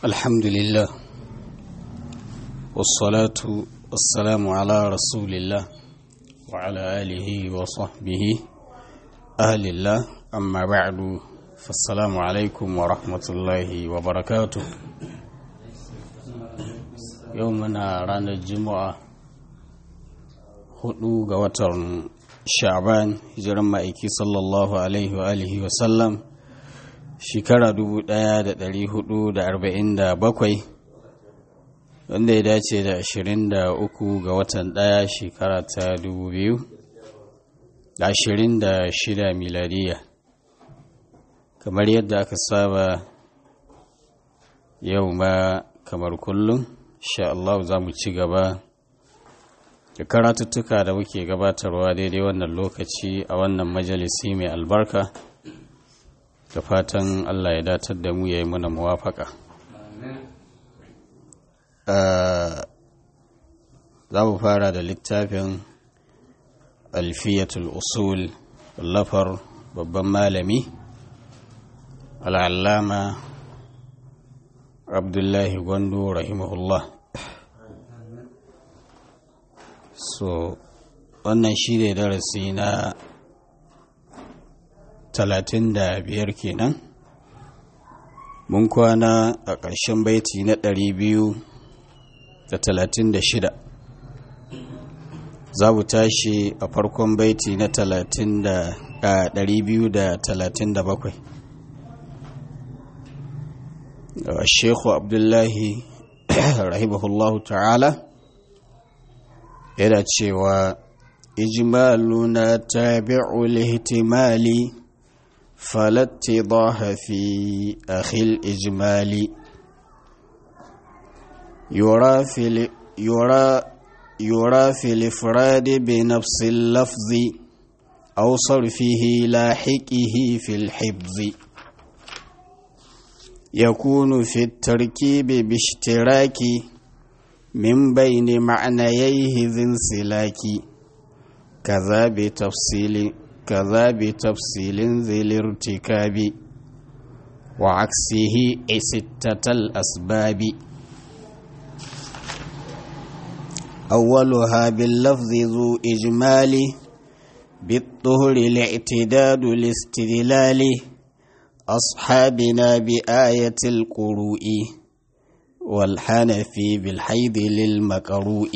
الحمد لله والصلاة والسلام على رسول الله وعلى آله وصحبه أهل الله أما بعد فالسلام عليكم ورحمة الله وبركاته يومنا رانا الجمعة hudu ga watan sha'ban hijiran ma'aiki sallallahu alaihi wa alihi wa sallam shekara 1447 wanda ya dace da 23 ga watan daya shekara ta 2026 miladiya kamar yadda aka saba yau ma kamar kullum sha Allah za mu ci gaba da karatuttuka da muke gabatarwa daidai wannan lokaci a wannan majalisi mai albarka da fatan Allah ya datar da mu ya yi mana muwafaka za mu fara da littafin alfiyatul usul lafar babban malami al'allama abdullahi gwando rahimahullah so wannan shi ne darasi na talatin da biyar kenan mun kwana a ƙarshen baiti na ɗari biyu da talatin da shida za mu tashi a farkon baiti na talatin da ɗari biyu da talatin da bakwai shekhu abdullahi rahimahullahu ta'ala yana cewa ijmaluna tabi'u lihtimali فالاتضاح في أخي الإجمال يرى في يرى يرى في الإفراد بنفس اللفظ أو صرفه لاحقه في الحفظ يكون في التركيب باشتراك من بين معنييه ذي انسلاك كذا بتفصيل كذا بتفصيل ذي الارتكاب وعكسه ستة الأسباب أولها باللفظ ذو إجمال بالطهر الاعتداد الاستدلال أصحابنا بآية القروء والحنفي بالحيض للمكروء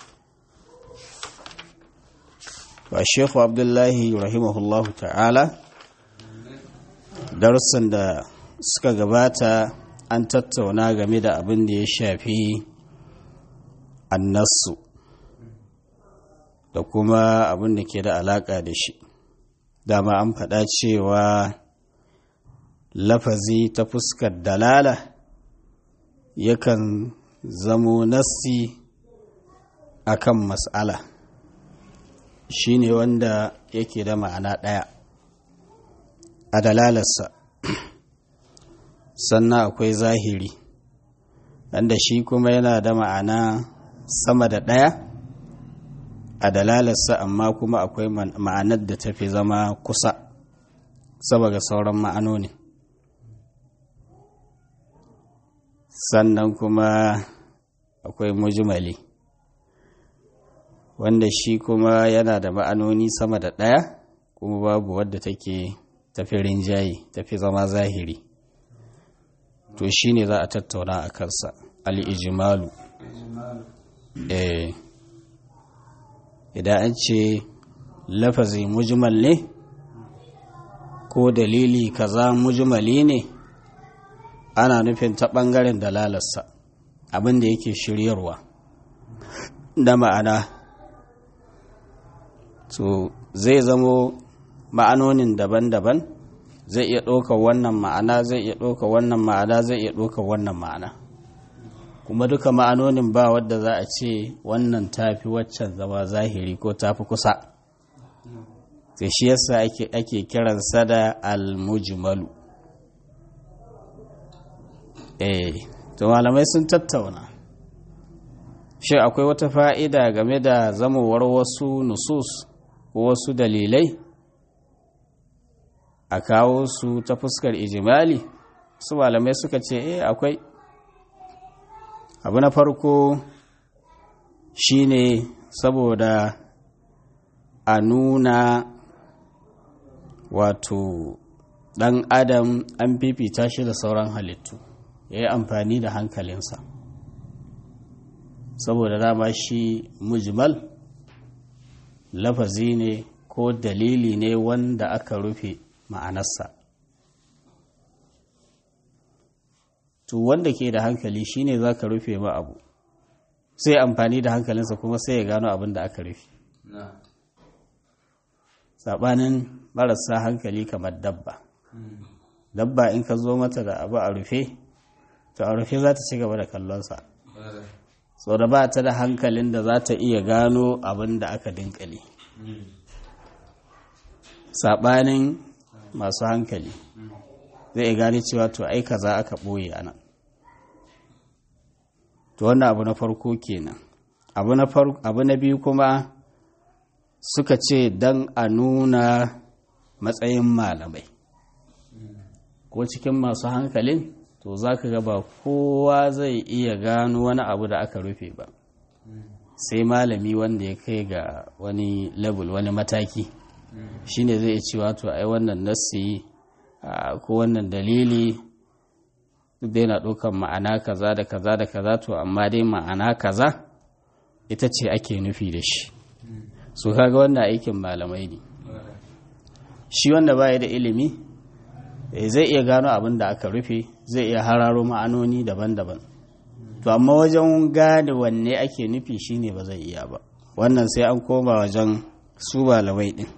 Sheikh Abdullahi rahimahullahu ta'ala darussan da suka gabata an tattauna game da abin da ya shafi annasu da kuma abin da ke da alaƙa da shi dama an faɗa cewa lafazi ta fuskar dalala yakan zamo nassi akan mas'ala shi ne wanda yake da ma'ana ɗaya a dalalarsa sannan akwai zahiri wanda shi kuma yana da ma'ana sama da ɗaya a dalalarsa amma kuma akwai ma'anar da tafi zama kusa sama ga sauran ma'anoni sannan kuma akwai mujmali wanda shi kuma yana da ma'anoni sama da ɗaya kuma babu wadda take tafi rinjaye tafi zama zahiri to shi ne za a tattauna a kansa al'ijimalu eh idan an ce lafazi mujmal ne ko dalili kaza mujmali ne ana nufin ta ɓangaren dalalarsa abin da yake shiryarwa da ma'ana to zai zamo ma'anonin daban-daban zai iya ɗaukar wannan ma'ana zai iya ɗaukar wannan ma'ana zai iya ɗaukar wannan ma'ana kuma duka ma'anonin ba wadda za a ce wannan tafi waccan zama zahiri ko tafi kusa sai shi yasa ake, ake kiransa da al-mujmalu eh to malamai sun tattauna shi akwai wata fa'ida game da zamowar wasu nusus ko wasu dalilai a kawo su ta fuskar ijimali su malamai suka ce eh akwai abu na farko shine saboda a nuna wato ɗan adam an fifita shi da sauran halittu ya yi amfani da hankalinsa saboda dama shi mujmal lafazi ne ko dalili ne wanda aka rufe ma'anarsa to wanda ke da hankali shine za ka rufe ma abu sai amfani da hankalinsa kuma sai ya gano abin da aka rufe saɓanin marasa hankali kamar dabba dabba in ka zo mata da abu a rufe to a rufe za ta ci gaba da kallonsa sau da ba ta da hankalin da za ta iya gano abin da aka dinkali saɓanin masu hankali zai iya gane cewa to ai kaza aka ɓoye a nan to wannan abu na farko kenan abu na biyu kuma suka ce don a nuna matsayin malamai ko cikin masu hankalin to za ka gaba kowa zai iya gano wani abu da aka rufe ba sai malami wanda ya kai ga wani level wani mataki shine zai cewa to ai wannan nassi ko wannan dalili duk da yana ɗaukan ma'ana kaza da kaza da kaza to amma dai ma'ana kaza ita ce ake nufi da shi su kaga wannan aikin malamai ne shi wanda baya da ilimi zai iya gano abin da aka rufe zai iya hararo ma'anoni daban-daban to amma wajen gane wanne ake nufi shine ba zai iya ba wannan sai an koma wajen su malamai din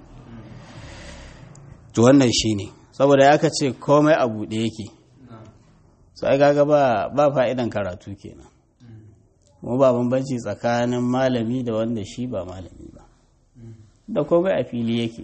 to wannan shine saboda ya ce komai a buɗe yake so ai kaga ba ba fa'idan karatu kenan mu ba bambanci tsakanin malami da wanda shi ba malami ba da komai a fili yake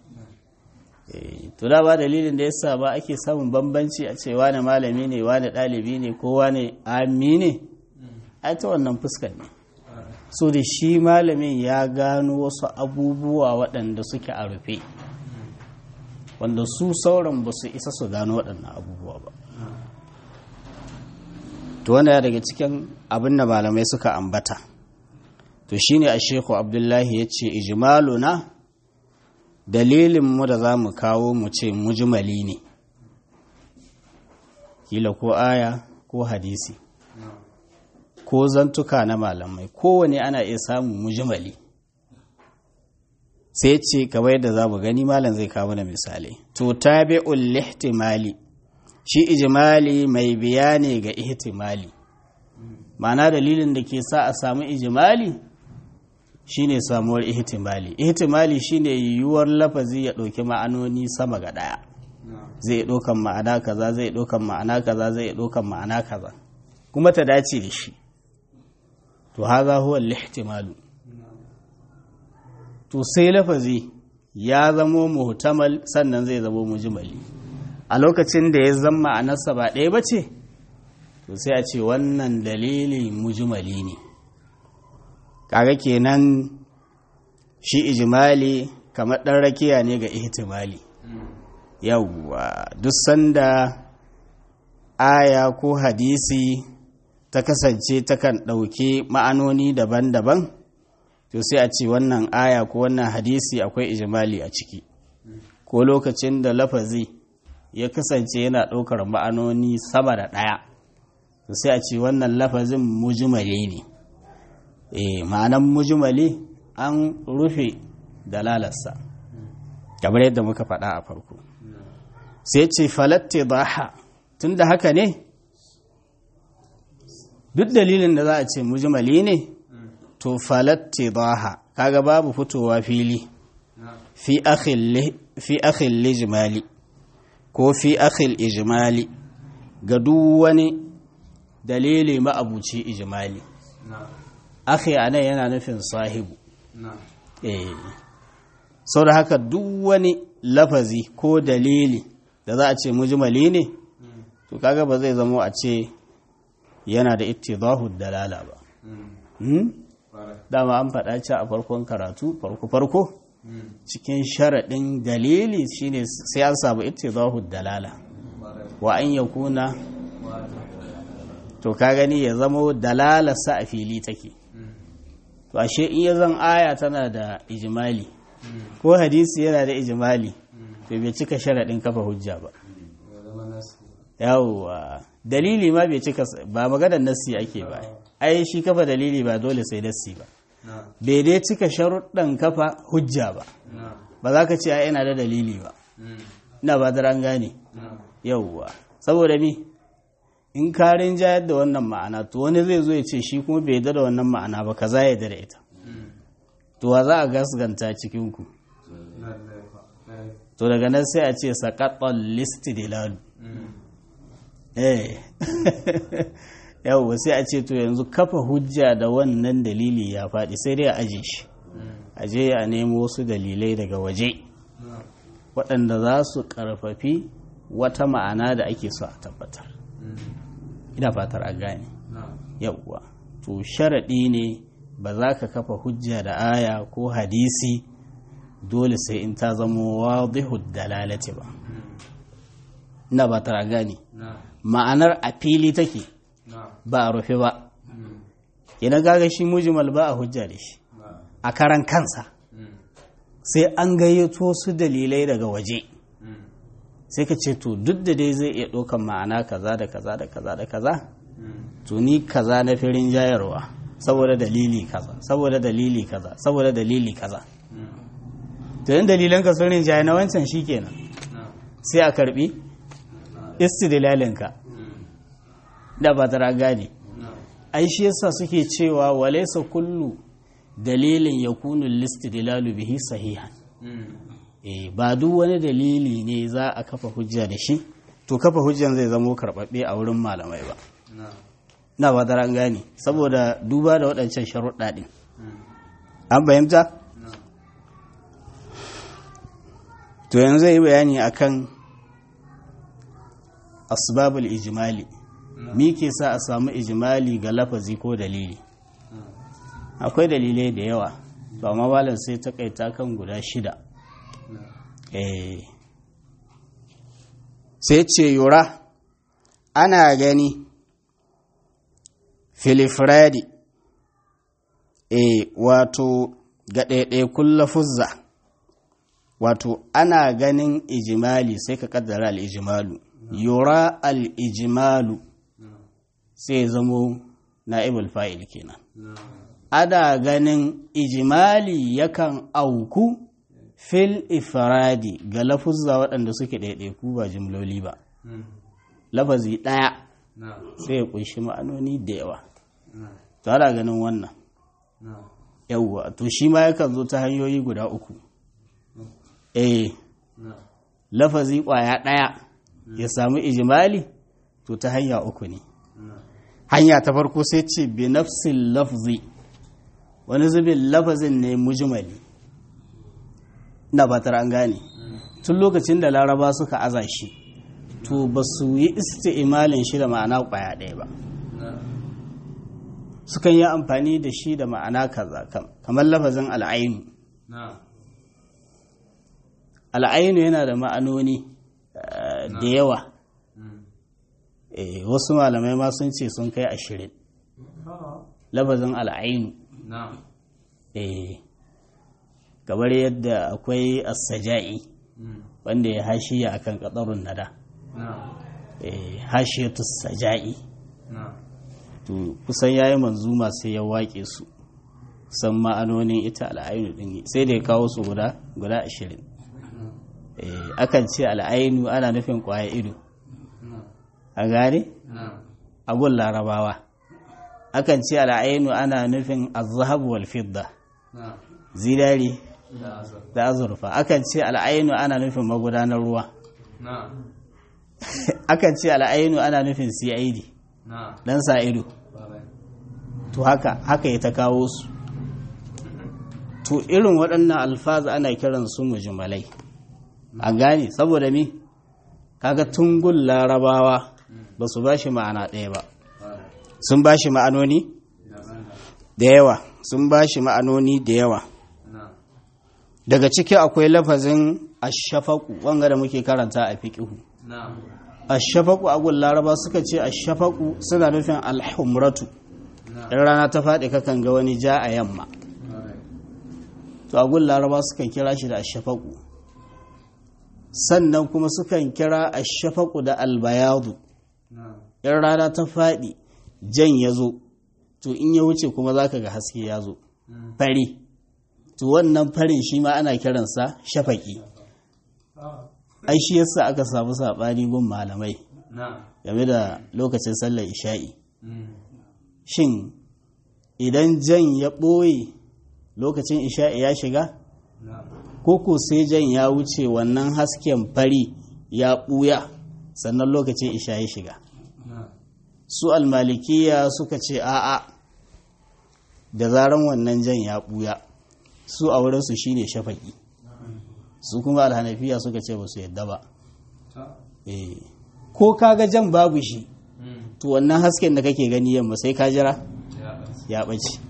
to da ba dalilin da yasa ba ake samun bambanci a ce wani malami ne wani ɗalibi ne ko wani ami ne ai ta wannan fuskar ne so da shi malamin ya gano wasu abubuwa waɗanda suke a rufe wanda su sauran ba su isa su gano waɗannan abubuwa ba to wanda daga cikin abin da malamai suka ambata to shine a sheku abdullahi ya ce ijmaluna dalilinmu da za mu kawo mu ce mujmali ne kila ko aya ko hadisi ko zantuka na malamai kowane ana iya samun mujmali sai ce kamar yadda za mu gani malam zai kawo da misalai to tabi'ul lihtimali shi ijimali mai bayani ga ihtimali ma'ana dalilin da ke sa a samu ijimali shine samuwar ihtimali ihtimali shine yiwuwar lafazi ya ɗauki ma'anoni sama ga ɗaya zai ɗaukan ma'ana kaza zai ɗaukan ma'ana kaza zai ɗaukan ma'ana kaza kuma ta dace da shi to haza huwa lihtimalu to sai lafazi ya zamo muhtamal sannan zai zamo mujmali a lokacin da ya zama ma'anarsa ba ɗaya ba ce to sai a ce wannan dalili mujmali ne kaga kenan shi ijimali kamar ɗan rakiya ne ga ihtimali yawwa duk sanda aya ko hadisi ta kasance takan ɗauki ma'anoni daban-daban to sai a ce wannan aya ko wannan hadisi akwai ijimali a ciki ko lokacin da lafazi ya kasance yana ɗaukar ma'anoni sama da ɗaya to sai a ce wannan lafazin mujimali ne e ma'anan mujimali an rufe dalalarsa kamar yadda muka faɗa a farko sai ce falatte baha tun da haka ne duk dalilin da za a ce mujimali ne to falatte baha kaga babu fitowa fili fi akhil lijimali ko fi akhil ijimali ga duk wani dalili ma'abuci ijimali akhi a nan yana nufin sahibu eh sau da haka duk wani lafazi ko dalili da za a ce mujmali ne to kaga ba zai zamo a ce yana da ittidahu dalala ba dama an faɗa ce a farkon karatu farko-farko cikin sharaɗin dalili shine sai an samu ittidahu dalala wa an yakuna to ka gani ya zamo dalalarsa a fili take to ashe in ya zan aya tana da ijimali ko hadisi yana da ijimali to bai cika sharaɗin kafa hujja ba yawwa dalili ma bai cika ba maganar nassi ake ba ai shi kafa dalili ba dole sai nassi ba bai dai cika sharuɗan kafa hujja ba ba za ka ce ai ina da dalili ba ina ba da an gane yawwa saboda mi in ka rinjayar da wannan ma'ana to wani zai zo ya ce shi kuma bai da wannan ma'ana ba kaza ya da ita to wa za a gasganta cikin ku to daga nan sai a ce saqatal listidlal eh yawwa sai a ce to yanzu kafa hujja da wannan dalili ya faɗi sai dai a aje shi aje a nemo wasu dalilai daga waje waɗanda za su ƙarfafi wata ma'ana da ake so a tabbatar ina fatar a gane yawwa to sharaɗi ne ba za ka kafa hujja da aya ko hadisi dole sai in ta zama wadihud dalalati ba ina fatar a gane ma'anar a fili take ba a rufe ba idan gaga shi mujmal ba a hujja da shi a karan kansa sai an gayyato su dalilai daga waje sai ka ce to duk da dai zai iya ɗaukan ma'ana kaza da kaza da kaza da kaza to ni kaza na firin jayarwa saboda dalili kaza saboda dalili kaza saboda dalili kaza to yin dalilan ka sun rinjaye na wancan shikenan sai a karbi istidlalinka da ba tara gane ai shi yasa suke cewa walaysa kullu dalilin yakunu listidlalu bihi sahihan eh ba duk wani dalili ne za a kafa hujja da shi to kafa hujjan zai zamo karɓaɓɓe a wurin malamai ba na ba tara gane saboda duba da waɗancan sharuɗa ɗin an fahimta to yanzu yi bayani akan asbabul ijimali mi ke sa a samu ijimali ga lafazi ko dalili akwai dalilai da yawa ba mawalan sai takaita kan guda shida sai ce yura ana gani filifradi e wato ga ɗaiɗaikun lafuzza wato ana ganin ijimali sai ka kaddara al'ijimalu yura al'ijimalu sai zamo na'ibul fa'il kenan ana ganin ijimali yakan auku fil ifradi ga lafuzza waɗanda suke ɗaiɗaiku ba jimloli ba lafazi ɗaya sai ya ƙunshi ma'anoni da yawa to ana ganin wannan yawwa to shi ma yakan zo ta hanyoyi guda uku eh lafazi ƙwaya ɗaya ya samu ijimali to ta hanya uku ne hanya ta farko sai ce bi nafsin lafzi wani zubin lafazin ne mujimali na batar an gane tun lokacin da laraba suka aza shi to ba su yi isti'imalin shi da ma'ana ƙwaya ɗaya ba sukan yi amfani da shi da ma'ana kaza kamar lafazin al'ainu al'ainu yana da ma'anoni da yawa wasu malamai ma sun ce sun kai ashirin lafazin al'ainu kamar yadda akwai asaja'i wanda ya hashiya akan katsarun nada hashiyatu saja'i to kusan yayi manzuma sai ya waƙe su san ma'anonin ita al'ainu din sai da ya kawo su guda guda ashirin akan ce al'ainu ana nufin kwaya ido a gane agun larabawa akan ce al'ainu ana nufin azhabu wal fidda zinari da azurfa akan ce al'ainu ana nufin magudanar ruwa akan ce al'ainu ana nufin cid dan sa ido to haka haka ya ta kawo su to irin waɗannan alfaza ana kiran su mujmalai a gane saboda mi kaga tungun larabawa ba su ba shi ma'ana ɗaya ba sun ba shi ma'anoni da yawa sun ba shi ma'anoni da yawa daga ciki akwai lafazin ashafaku wanga da muke karanta a fiƙihu ashafaku agun laraba suka ce ashafaku suna nufin alhumratu in rana ta faɗi kakan ga wani ja a yamma to agun laraba sukan kira shi da ashafaku sannan kuma sukan kira ashafaku da albayadu in rana ta faɗi jan ya zo to in ya wuce kuma za ka ga haske ya zo fari to wannan farin shi ma ana kiransa shafaki ai shi yasa aka samu saɓani gun malamai game da lokacin sallar isha'i shin idan jan ya ɓoye lokacin isha'i ya shiga ko sai jan ya wuce wannan hasken fari ya ɓuya sannan lokacin isha ya shiga su almalikiya suka ce a'a da zaran wannan jan ya ɓuya su a wurinsu shine shafaki su kuma alhanafiya suka ce ba su yadda ba ko kaga jan babu shi to wannan hasken da kake gani yamma sai ka jira ya ɓace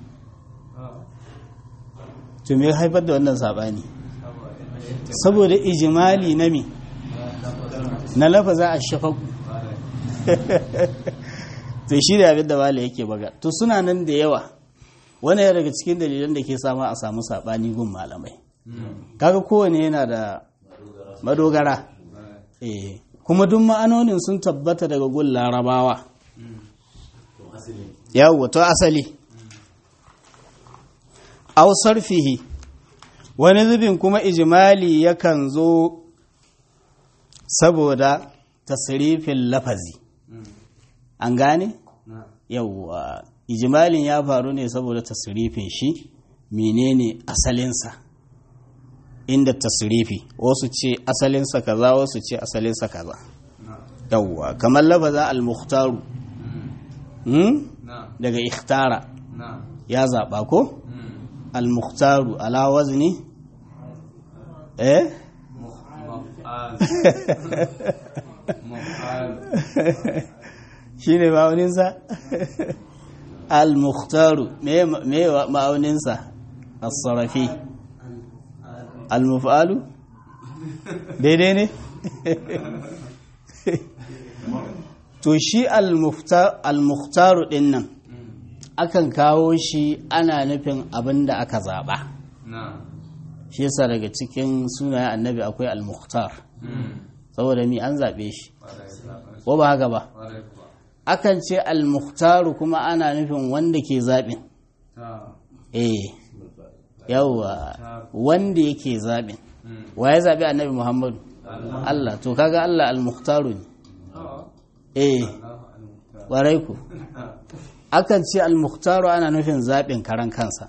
to me haifar da wannan saɓani saboda ijimali na mi na lafaza a shafaku to shi da abin da wale yake baga to suna nan da yawa wani ya daga cikin dalilan da ke sama a samu saɓani gun malamai kaga kowane yana da madogara eh kuma duk ma'anonin sun tabbata daga gun larabawa yawo to asali au sarfihi wani zubin kuma ijimali yakan zo saboda tasirifin lafazi an gane yawwa ijimalin ya faru ne saboda tasirifin shi menene asalinsa inda tasirifi wasu ce asalinsa kaza wasu ce asalinsa kaza yawwa kamar lafaza al-mukhtaru daga ikhtara ya zaɓa ko al-mukhtaru ala wazni eh shi ne ma'auninsa al-mukhtaru me ma'auninsa as-sarafi al-muf'alu daidai ne to shi al-mukhtaru din nan akan kawo shi ana nufin abin da aka zaɓa shi yasa daga cikin sunayen annabi akwai al-mukhtar saboda mi an zaɓe shi ko ba haka ba akan ce al-mukhtaru kuma ana nufin wanda ke zaɓin eh yawwa wanda yake zaɓin wa ya zaɓi annabi muhammadu Allah to kaga Allah al-mukhtaru ne eh warai ku akan ce al-mukhtaru ana nufin zaɓin karan kansa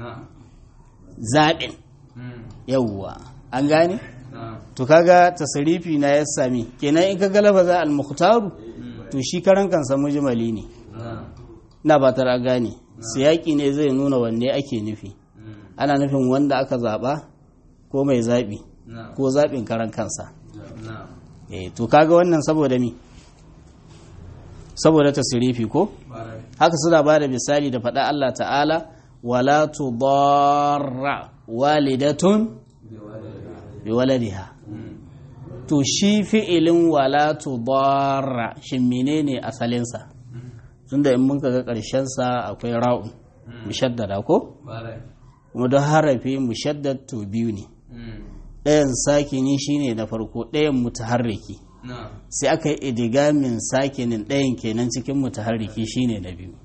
zaɓin yawwa an gane to kaga tasarifi na ya sami kenan in kaga lafaza al-mukhtaru to shi karan kansa mujmali ne na ba tara gane siyaki ne zai nuna wanne ake nufi ana nufin wanda aka zaba ko mai zabi ko zabin karan kansa eh to kaga wannan saboda mi saboda tasirifi ko haka suna ba da misali da faɗa Allah ta'ala wala tudarra walidatun bi waladiha to shi fi'ilin wala tudarra shin menene asalinsa tunda in mun ga ƙarshen sa akwai ra'un mushaddada ko kuma don harafi mushaddad to biyu ne ɗayan sakini shine na farko ɗayan mutaharriki sai aka yi idigamin sakinin ɗayan kenan cikin mutaharriki shine na biyu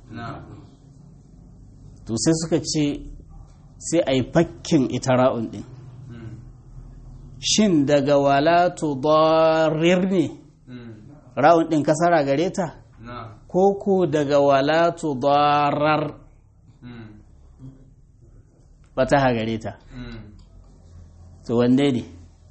to sai suka ce sai a yi fakkin ita ra'un ɗin shin daga wala tudarir ne ra'un ɗin kasara gare ta ko ko daga wala tudarar bata gare ta to wanne ne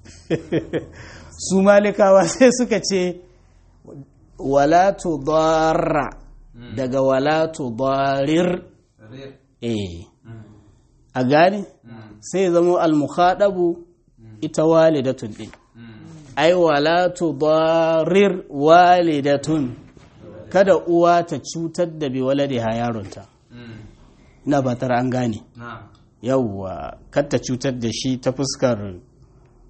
su malikawa sai suka ce wala tudarra daga wala tudarir eh a gane sai zama al-mukhadabu ita walidatun din ai wala tudarir walidatun kada uwa ta cutar da bi waladiha yaronta ina fatar an gane yawwa kar ta cutar da shi ta fuskar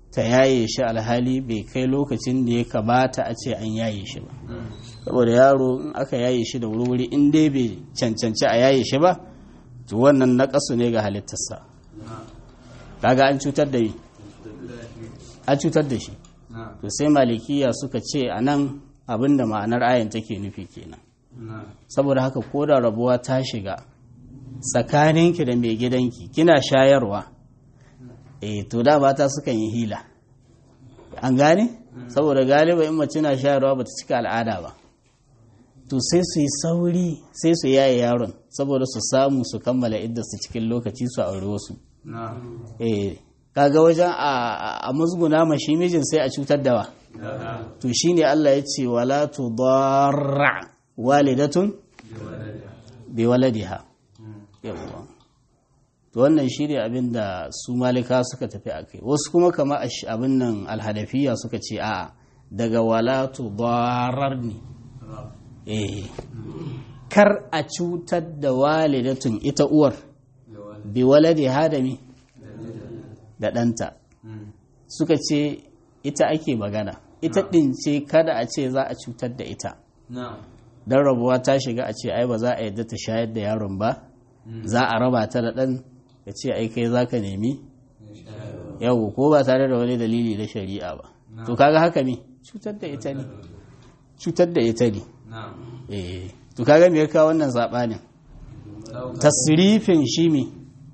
ta yaye shi alhali bai kai lokacin da ya kamata a ce an yaye shi ba saboda yaro in aka yaye shi da wuri in dai bai cancanci a yaye shi ba to wannan naƙasu ne ga halittarsa kaga an cutar da an cutar da shi to sai malikiya suka ce a nan abinda ma'anar ayan take nufi kenan saboda haka ko da rabuwa ta shiga tsakaninki da mai gidanki kina shayarwa eh to da mata sukan yi hila an gane saboda galiba in mace na shayarwa bata cika al'ada ba to sai su yi sauri sai su yaye yaron saboda su samu su kammala idda su cikin lokaci su aure wasu eh kaga wajen a musguna ma shi mijin sai a cutar da wa to shine Allah ya ce wala tudarra walidatun bi waladiha yawwa to wannan shi ne abin da su malika suka tafi a kai wasu kuma kama abin nan alhadafiya suka ce a'a daga wala tudarar ne eh kar a cutar da walidatun ita uwar bi waladiha da mi da ɗanta suka ce ita ake magana ita ɗin ce kada a ce za a cutar da ita don rabuwa ta shiga a ce ai ba za a yadda ta shayar da yaron ba za a raba ta da ɗan ya ce ai kai za ka nemi yau ko ba tare da wani dalili na shari'a ba to kaga haka ne cutar da ita ne cutar da ita ne eh to kaga me ya kawo wannan saɓanin tasrifin shi mi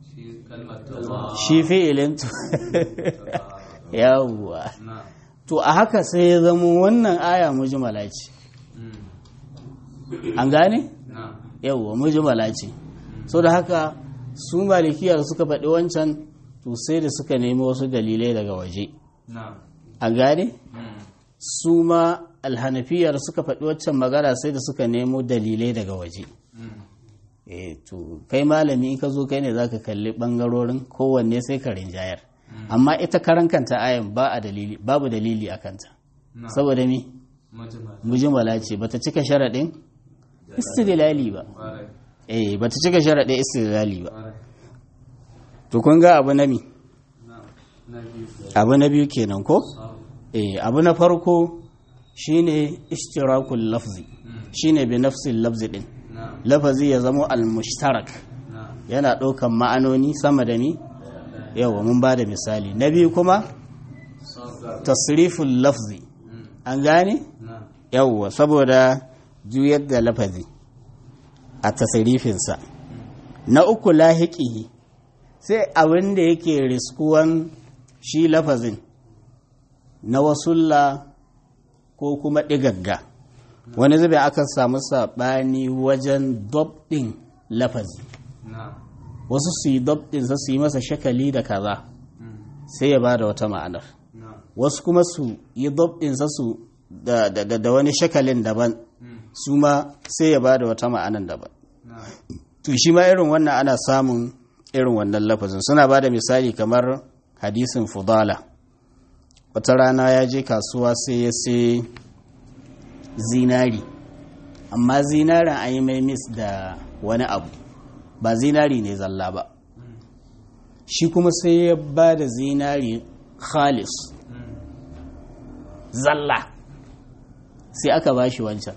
shi fi'ilin yawwa to a haka sai ya zama wannan aya mujmala ce an gane yawwa mujmala ce so da haka su malikiyar suka faɗi wancan to sai da suka nemi wasu dalilai daga waje an gane su ma alhanafiyar suka faɗi waccan magana sai da suka nemo dalilai daga waje eh to kai malami in ka zo kai ne zaka kalli bangarorin kowanne sai ka rinjayar amma ita karan kanta ayan ba a dalili babu dalili a kanta saboda mi mujmala ce bata cika sharaɗin istidlali ba eh bata cika sharaɗin istidlali ba to kun ga abu na mi abu na biyu kenan ko eh abu na farko shine ishtirakul lafzi shine bi nafsil lafzi din lafazi ya zama al-mushtarak yana ɗaukan ma'anoni sama da ni yawa mun ba da misali na biyu kuma tasriful lafzi an gane yawa saboda juyar da lafazi a tasrifinsa na uku lahiƙihi sai abin da yake riskuwan shi lafazin na wasulla ko kuma ɗigagga wani zube aka samu saɓani wajen ɗin lafazi wasu su yi ɗin su yi masa shakali da kaza sai ya ba da wata ma'anar wasu kuma su yi ɗin su da wani shakalin daban su ma sai ya ba da wata ma'anar daban to shi ma irin wannan ana samun irin wannan lafazin suna ba da misali kamar hadisin fudala wata rana ya je kasuwa sai ya sai zinari amma zinarin an yi mai mis da wani abu ba zinari ne zalla ba shi kuma sai ya ba da zinari khalis zalla sai aka ba shi wancan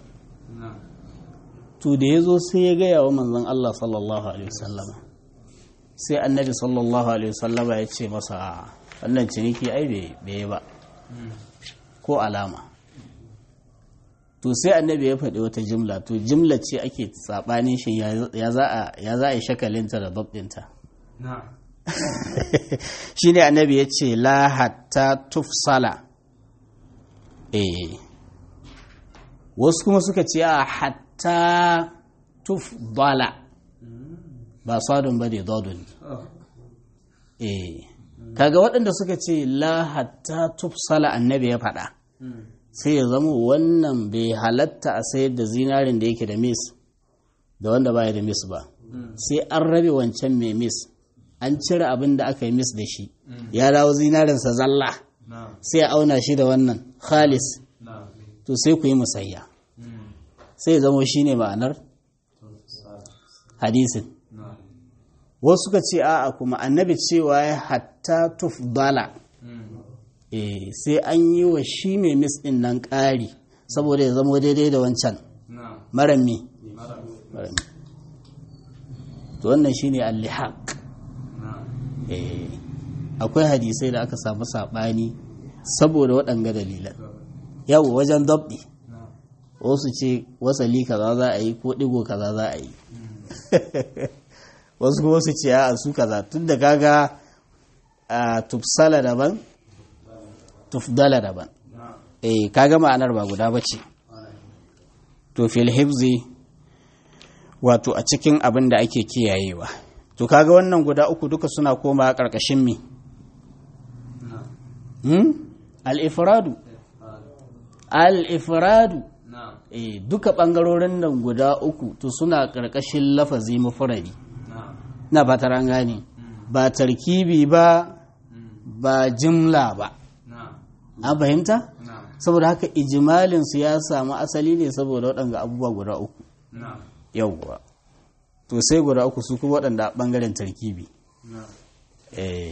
to da ya zo sai ya gaya wa manzon Allah sallallahu alaihi wasallama sai annabi sallallahu alaihi wasallama ya ce masa wannan ciniki ai bai ba ko alama to sai annabi ya faɗi wata jimla to jimla ce ake saɓanin shi ya za a yi shakalinta da babdinta shi ne annabi ya ce la hatta tufsala eh wasu kuma suka ce a hatta tufdala ba sadun ba ne dodon eh kaga waɗanda suka ce la hatta tufsala annabi ya faɗa sai ya zama wannan bai halatta a sayar da zinarin da yake da mis da wanda baya da mis ba sai an rabe wancan mai mis an cire abin da aka yi mis da shi ya dawo zinarinsa zalla sai a auna shi da wannan khalis to sai ku yi musayya sai ya zama shi ne ma'anar hadisin wasu suka ce a'a kuma annabi cewa ya hatta tufdala eh sai an yi wa shi mai mis ɗin nan ƙari saboda ya zama daidai da wancan na'am maran mi mara maran mi to wannan shine al-lihaq na'am eh akwai hadisai da aka samu saɓani saboda waɗanga dalilan yau wajen dabdi na'am wasu ce wasali kaza za a yi ko ɗigo kaza za a yi wasu kuma su ce a su kaza tun da kaga a tufsala daban tufdala daban na'am eh kaga ma'anar ba guda ba ce to fil hifzi wato a cikin abin da ake kiyayewa to kaga wannan guda uku duka suna koma ƙarƙashin mi na'am hmm? al-ifradu al-ifradu na'am eh duka ɓangarorin nan guda uku to suna ƙarƙashin lafazi mufradi na'am na ba ta gane ba tarkibi ba ba jimla ba na'am an fahimta na'am saboda haka ijimalin su ya samu asali ne saboda waɗanga abubuwa guda uku na'am yawwa to sai guda uku su kuma waɗanda a ɓangaren tarkibi na'am eh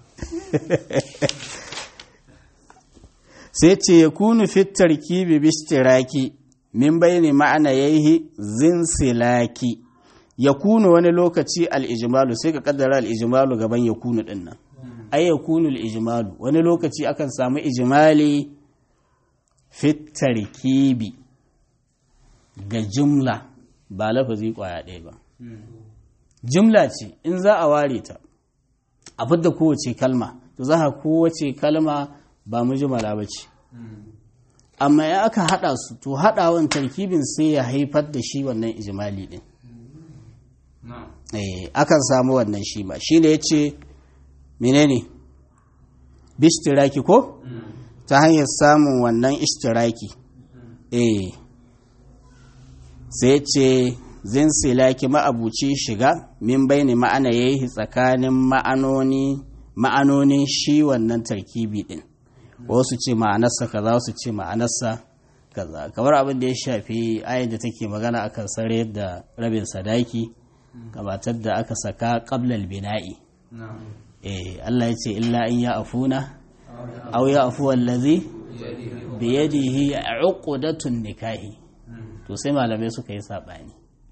sai ce ya kunu fit tarkibi bishtiraki min bayni ma'ana yayi zinsilaki ya kunu wani lokaci al-ijmalu sai ka kaddara al-ijmalu gaban ya kunu din nan ai ya kunu al-ijmalu wani lokaci akan samu ijmali fit tarkibi ga jumla ba lafazi kwaya ɗaya ba jumla ce in za a ware ta a fidda kowace kalma to za a kowace kalma ba mujmala ba ce amma ya aka haɗa su to haɗawan tarkibin sai ya haifar da shi wannan ijimali ɗin na'am eh akan samu wannan shi ma shi ne ya ce menene bishtiraki ko ta hanyar samun wannan ishtiraki eh sai ya ce zinsilaki ma'abuci shiga min bayani ma'ana ya yi tsakanin ma'anoni ma'anonin shi wannan tarkibi din wasu ce ma'anarsa kaza wasu ce ma'anarsa kaza kamar abin da ya shafi ayin da take magana akan sare da rabin sadaki gabatar da aka saka qablal bina'i na'am eh Allah ya ce illa in ya afuna aw ya afu allazi bi yadihi uqdatun nikahi to sai malamai suka yi sabani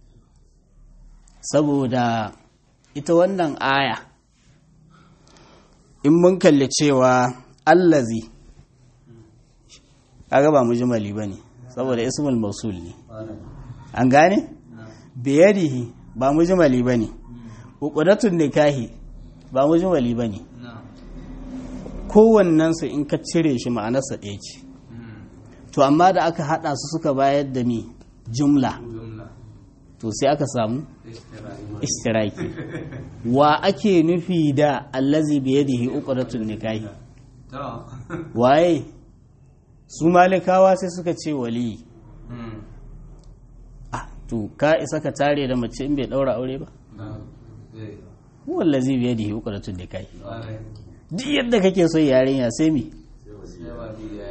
saboda ita wannan aya in mun kalli cewa allazi kaga ba mujmali bane saboda ismul mausul ne an gane biyadihi ba mujmali bane uqdatun nikahi ba mujmali bane na'am kowannen su in ka cire shi ma'anarsa ɗaya ce to amma da aka hada su suka bayar da mi jumla jumla to sai aka samu istirari istiraki wa ake nufi da allazi biyadihi uqdatun nikahi to waye su malikawa sai suka ce wali mm ah to ka isa ka tare da mace in bai daura aure ba na'am eh huwa allazi biyadihi uqdatun nikahi wale duk yadda kake so yarinya sai mi sai wali ya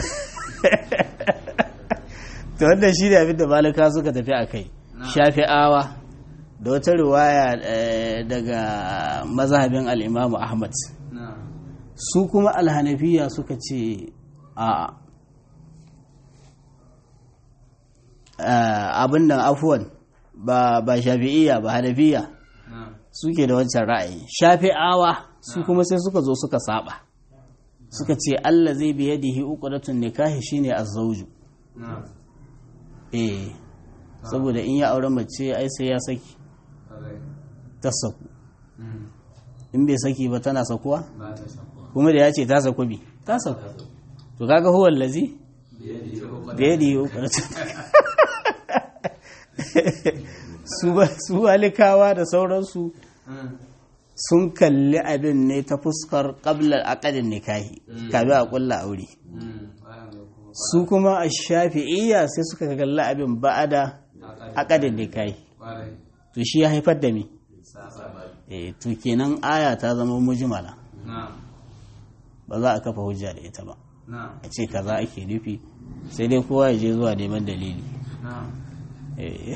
to wannan shi ne abin da malika suka tafi a kai shafi'awa da wata riwaya eh, daga mazhabin al'imamu ahmad na'am su kuma alhanafiya suka ce a abin nan afuwan ba ba shafi'iyya ba hanafiya na'am suke da wancan ra'ayi shafi'awa su kuma sai suka zo suka saba suka ce Allah zai biya dihi uqdatun nikahi shine azzauju na'am eh saboda in ya aure mace ai sai ya saki wale ta saku mm in bai saki ba tana sakuwa ba ta shakwa kuma da ya ce ta saku bi ta saku to kaga huwa allazi biyadi ko da ya dihi uqdatun su ba su walikawa da sauransu mm sun kalli abin ne ta fuskar qabla aqdin nikahi kafin a kulla aure mm bayan da kuma su kuma a shafi'iyya sai suka kalli abin ba'ada aqdin nikahi wale to shi ya haifar da mi sa sa eh to kenan aya ta zama mujmala na'am ba za a kafa hujja da ita ba na'am a ce kaza ake nufi sai dai kowa ya je zuwa neman dalili na'am Eh,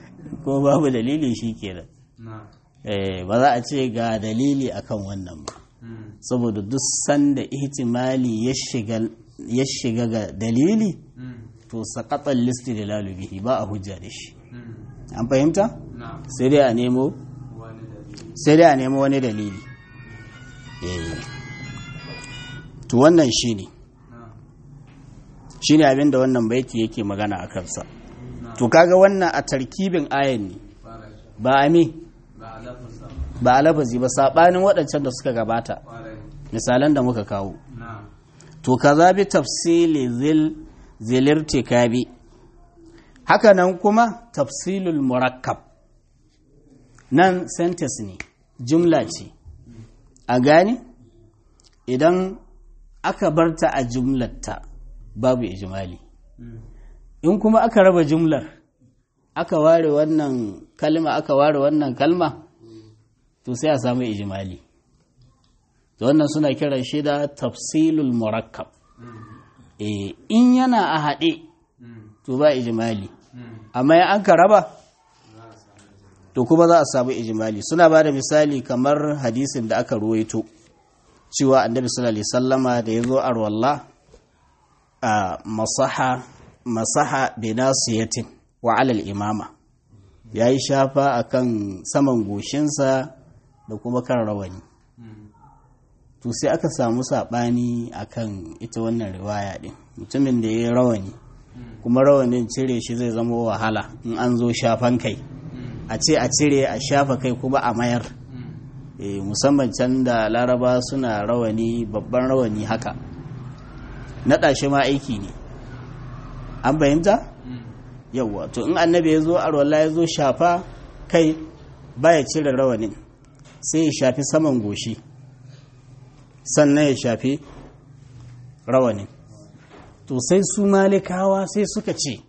ko babu dalili shi kenan na'am Eh, ba za a ce ga dalili akan wannan ba Mm. saboda duk sanda ihtimali ya shiga ya shiga ga dalili Mm. to saqatan listi da bihi ba a hujja da shi Mm. an fahimta Na'am. sai dai a nemo Wani dalili. sai dai a nemo wani dalili eh to wannan shine Na'am. shine abin da wannan baiti yake magana a kansa Na'am. to kaga wannan a tarkibin ayan ne Fara shi. ba a me Ba a lafasa. ba a lafazi ba sabanin waɗancan da suka gabata Fara shi. misalan da muka kawo Na'am. to kaza bi tafsili zil zilirtikabi haka nan kuma tafsilul murakkab nan sentence ne jumla ce a gani idan aka barta a jumlarta babu ijimali Mm. in kuma aka raba jumlar aka ware wannan kalma aka ware wannan kalma to sai a samu ijimali to wannan suna kiran shi da tafsilul murakkab Mm. eh in yana a haɗe Mm. to ba ijimali Mm. amma in an ka raba Za a samu jama'a. to kuma za a samu ijimali suna ba da misali kamar hadisin da aka ruwaito cewa annabi sallallahu alaihi sallama da ya zo arwalla a masaha masaha binasiyatin wa alal imama ya yi shafa akan saman goshinsa da kuma kan rawani Mm. to sai aka samu saɓani akan ita wannan riwaya ɗin mutumin da ya yi rawani Mm. kuma rawanin cire shi zai zama wahala in an zo shafan kai Mm. a ce a cire a shafa kai kuma a mayar Mm. e, musamman can da laraba suna rawani babban rawani haka naɗa shi ma aiki ne an fahimta Mm. yawwa to in annabi ya zo arwala ya zo shafa kai baya cire rawanin sai ya shafi saman goshi sannan ya shafi rawanin to sai su malikawa sai suka ce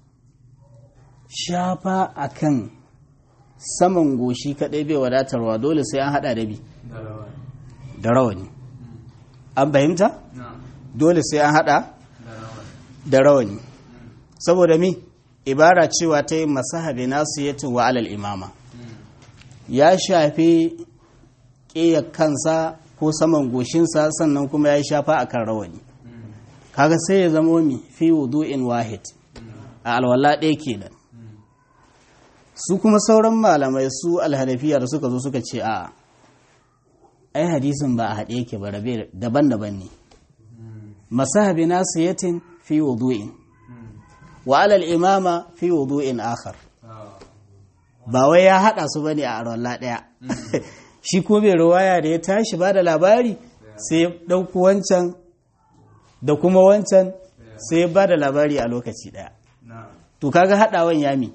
shafa akan saman goshi kadai bai wadatarwa dole sai an hada da bi Da rawa. da rawani an fahimta Na'am. dole sai an hada Da rawa. da rawani saboda mi ibara cewa ta yi masahabi nasu ya wa alal imama Mm. ya shafi ƙiyar kansa ko saman goshinsa sannan kuma ya yi shafa a kan rawani Mm. kaga sai ya zama mi fi wudu'in wahid a alwala ɗaya kenan Mm. su kuma sauran malamai su alhanafiya da suka zo suka ce a ai hadisin ba a haɗe yake ba rabe daban-daban ne Mm. masahabi nasu yatin fi wudu'in Mm. wa alal imama fi wudu'in akhar Ah. ba wai ya haɗa su bane a arwalla ɗaya shi ko mai ruwaya da ya tashi ba da labari sai ya ɗauko wancan da kuma wancan sai ya ba da labari a lokaci ɗaya Na'am. to kaga haɗawan yami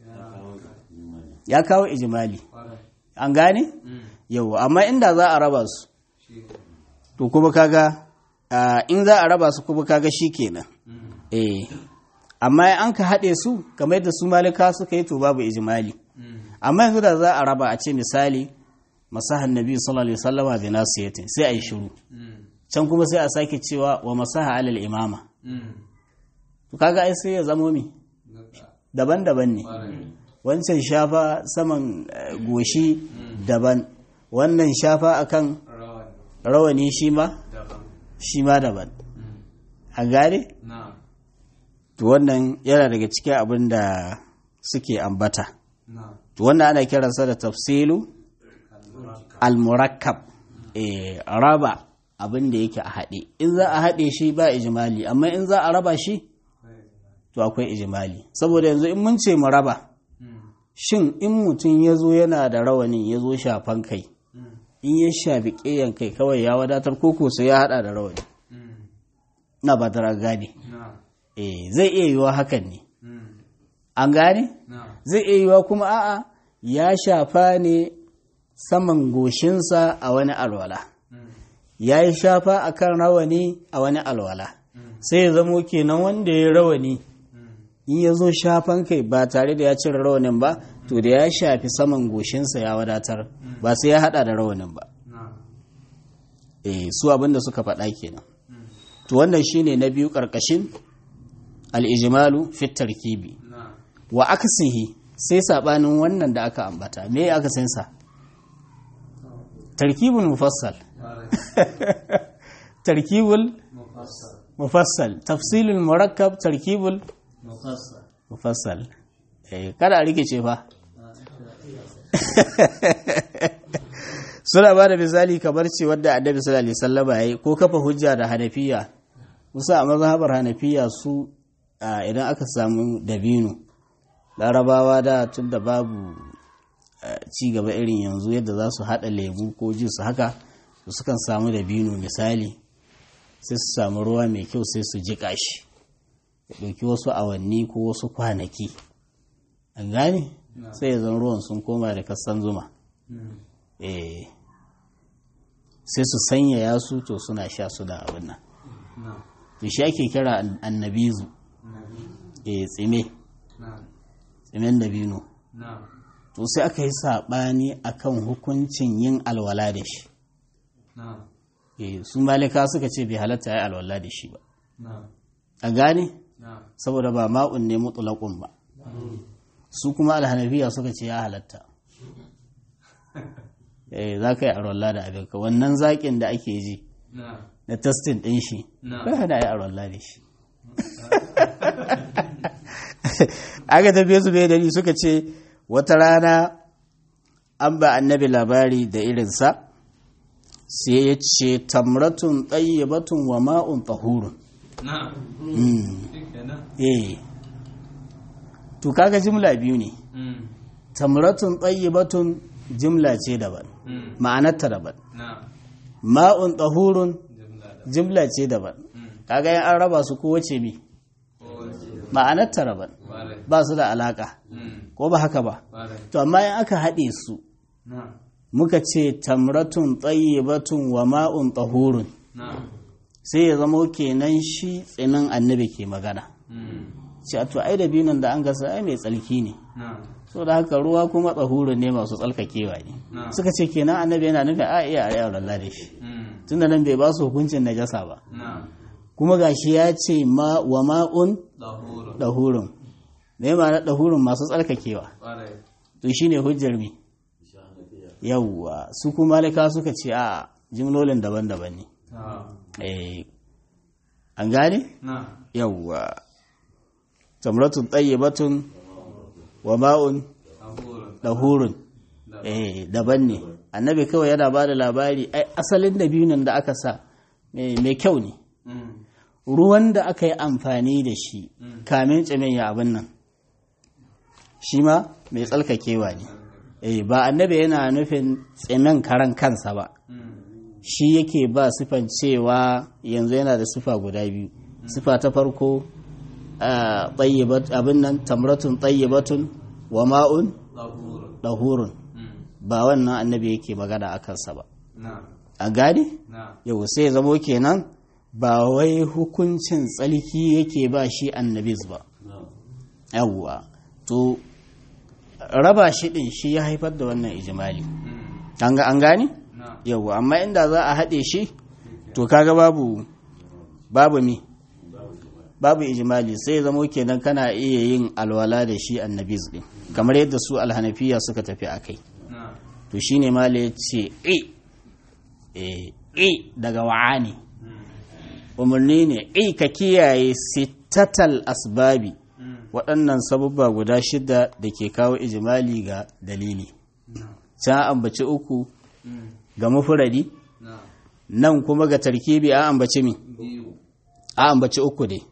ya kawo ijimali Fara. an gane Mm. yau amma inda za a raba su Shi ne. to kuma kaga ah, in za a raba su kuma kaga shi kenan Mm. eh amma in an ka haɗe su kamar yadda su malika suka yi to babu ijimali Mm. amma yanzu da za a raba a ce misali masahan nabi sallallahu alaihi wasallama bi nasiyatin sai a yi shiru Mm. can kuma sai a sake cewa wa masaha alal imama Mm. to kaga ai sai ya zamo mi Gaba. daban-daban ne Fara. wancan shafa saman eh, goshi daban wannan shafa akan Rawa. rawani shi ma Daban. shi ma daban Mm. a gane Na'am. to wannan yana daga cikin abin da suke ambata Na'am. to wannan ana kiransa da tafsilu Al-murakkab. al-murakkab eh, raba abin da yake a haɗe in za a haɗe shi ba ijimali amma in za a raba shi to akwai ijimali saboda yanzu in mun ce mu raba Mm. shin in mutum ya zo yana da rawanin ya zo shafan kai Mm. in ya shafi ƙeyan kai kawai ya wadatar koko sai ya haɗa da rawani Mm. na ba tara gane Na'am. eh zai iya yiwa hakan ne Mm. an gane Na'am. zai iya yiwa kuma a'a ya shafa ne saman goshinsa a wani alwala Mm. ya yi shafa a kan rawani a wani alwala Mm. sai ya zamo kenan wanda ya rawani Mm. in ya zo shafan kai ba tare da ya cire rawanin ba to da ya shafi saman goshinsa ya wadatar ba sai ya hada da rawanin ba Na'am. eh su abin da suka faɗa kenan Mm. to wannan shine na biyu ƙarƙashin al-ijmalu fi tarkibi Na'am. wa aksihi sai sabanin wannan da aka ambata me akasin sa tarkibul mufassal tarkibul mufassal mufassal tafsilul murakkab tarkibul mufassal mufassal eh kada a rikice fa suna ba da misali kamar ce wadda annabi sallallahu alaihi wasallam yayi ko kafa hujja da hanafiya musa a mazhabar hanafiya su a, idan aka samu dabino larabawa da tun da babu a, ci gaba irin yanzu yadda za su haɗa lemu ko jus haka su sukan samu dabino misali sai su samu ruwa mai kyau sai su jiƙa shi ya ɗauki wasu awanni ko wasu kwanaki an gane sai ya zan ruwan sun koma da kasan zuma eh sai su sanyaya su to suna sha su da abin nan na to shi ake kira an- annabizu eh tsime na tsimen dabino na to sai aka yi saɓani akan hukuncin yin alwala da shi na eh su malika suka ce bai halatta ya alwala da shi ba na a gane na saboda ba ma'un ne mutulakun ba su kuma alhanafiya suka ce ya halatta eh za ka yi alwala da abinka wannan zaƙin da ake ji na na testin ɗin shi Na. bai hada yi alwala da shi aka tafiye su bai dari suka ce wata rana an ba annabi labari da irinsa sai ya ce tamratun batun wa ma'un tahurun na Mm. shikenan eh to kaga jimla biyu ne mm tamratun batun jimla ce daban mm ma'anarta daban na ma'un tahurun jumla da jimla ce daban mm kaga yan an raba su kowace bi ko ma'anarta daban wale ba su da alaka mm ko ba haka ba wale to amma in aka haɗe su na muka ce tamratun batun wa ma'un tahurun na sai ya zama kenan shi tsinin annabi ke magana mm ce a to ai da biyun da an gasa ai mai tsalki ne na so da haka ruwa kuma tsahurun ne masu tsalkakewa ne na suka ce kenan annabi yana nufin a iya a yawon da shi mm tunda nan bai ba su hukuncin najasa ba na kuma gashi ya ce ma wa ma'un dahuru dahurun me ma'ana dahurun masu tsarkakewa wale to shine hujjar mi yawwa su kuma malika suka ce a jimlolin daban-daban ne ta eh an gane na yawwa tamratun tayyibatun wa ma'un dahuru dahurun da eh daban ne annabi kawai yana ba da labari ai asalin da biyun da aka sa eh, mai kyau ne mm ruwan da aka yi amfani da shi Mm. kamin tsimin ya abin nan shi ma mai tsalkakewa ne eh ba annabi yana nufin tsimin karan kansa ba mm shi yake ba sifan cewa yanzu yana da sifa guda biyu sifa ta farko a tayyibat abin nan tamratun tayyibatun wa ma'un dahuru dahurun mm ba wannan annabi yake magana a kansa ba na a gane na yau sai ya zamo kenan ba wai hukuncin tsalki yake ba shi annabis ba yawwa to raba shi din shi ya haifar da wannan ijimali mm an ga an gane na yawwa amma inda za a haɗe shi to kaga babu babu mi babu ijimali sai ya zamo kenan kana iya yin alwala da shi annabis din kamar yadda su alhanafiya suka tafi a kai na to shine mala ya ce e e e daga wa'ani mm umarni ne e ka kiyaye sittatal asbabi mm waɗannan sabubba guda shida da ke kawo ijimali ga dalili na can ambaci uku mm ga mufuradi na nan kuma ga tarkibi a ambaci mi biyu a ambaci uku dai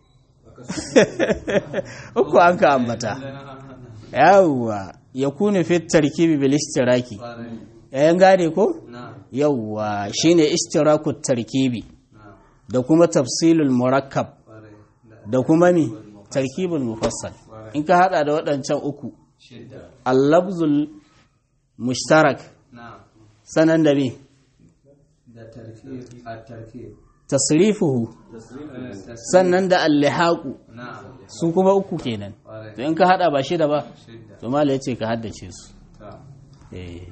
uku an ka ambata yawwa ya kunu fit tarkibi bil ishtiraki wale yayin gane ko na yawwa shine ishtirakut tarkibi na da kuma tafsilul murakkab wale da da kuma mi tarkibul mufassal in ka hada da waɗancan uku shidda al-lafzul mushtarak na sanan da mi da tarkib a tarkib tasrifuhu sannan da al-lihaqu na su kuma uku kenan wale to in ka hada ba shida ba shidda to mala yace ka haddace su ta eh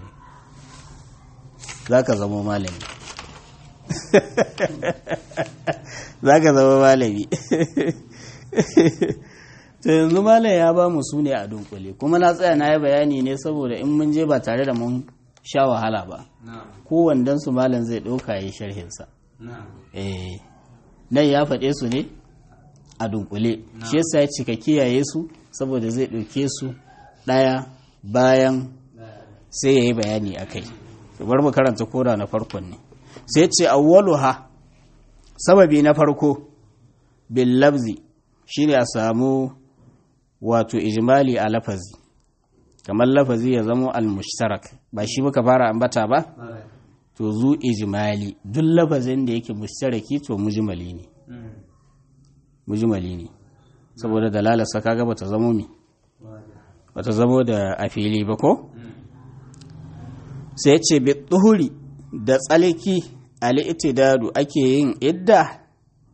zaka zama malami zaka zama malami to yanzu malam ya ba mu su ne a dunkule kuma na tsaya na yi bayani ne saboda in mun je ba tare da mun sha wahala ba na'am kowannen su malam zai ɗauka ya yi sharhinsa na'am eh nan ya faɗe su ne a dunkule shi yasa ya cika kiyaye su saboda zai ɗauke su ɗaya bayan sai ya yi bayani a kai bar mu karanta kora na farkon ne sai ce awwaluha sababi na farko bil labzi shine a samu wato ijmali a lafazi kamar lafazi ya zamo al-mushtarak ba shi muka fara ambata ba Alright. to zu ijmali duk lafazin da yake mushtaraki to mujmali ne Mm. mujmali ne saboda dalalarsa kaga bata zamo mi Wada. bata zamo da a fili ba ko Mm. sai ce bi tuhuri da tsalki al-itidadu ake yin idda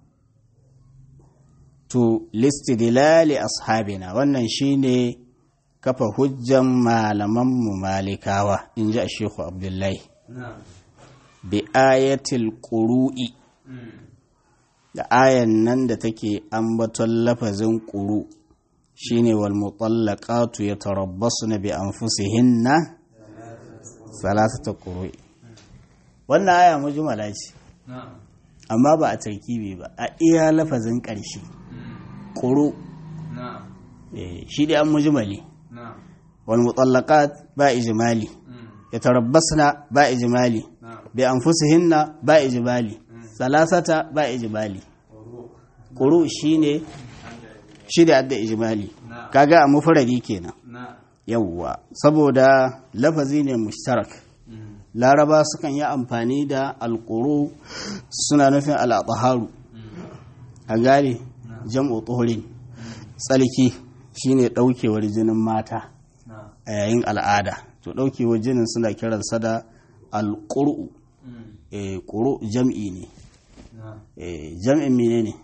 to listidlali ashabina wannan shine kafa hujjan malaman mu malikawa inji a shehu abdullahi na'am bi ayatil qurui Mm. da ayan nan da take ambaton lafazin ƙuru shine wal mutallaqatu yatarabbasna bi anfusihinna salasata quru wannan aya mujmala ce na'am amma ba a tarkibi ba a iya lafazin ƙarshe Mm. ƙuru na'am eh, shi dai an mujmali na'am wal mutallaqat ba ijmali Mm. yatarabbasna ba ijmali na'am bi anfusihinna ba ijmali salasata ba ijmali ƙuru shine shi da adda ijmali na'am kaga a mufradi kenan na'am yawwa saboda lafazi ne mushtarak Mm. laraba sukan yi amfani da alƙuru suna nufin al'adaharu Mm. a gane jam'u tsohorin tsalki shine ɗaukewar jinin mata na'am a yayin al'ada to ɗaukewar jinin suna kiransa da alƙuru Mm. e, ƙuru jam'i ne na'am e, jam'in mene ne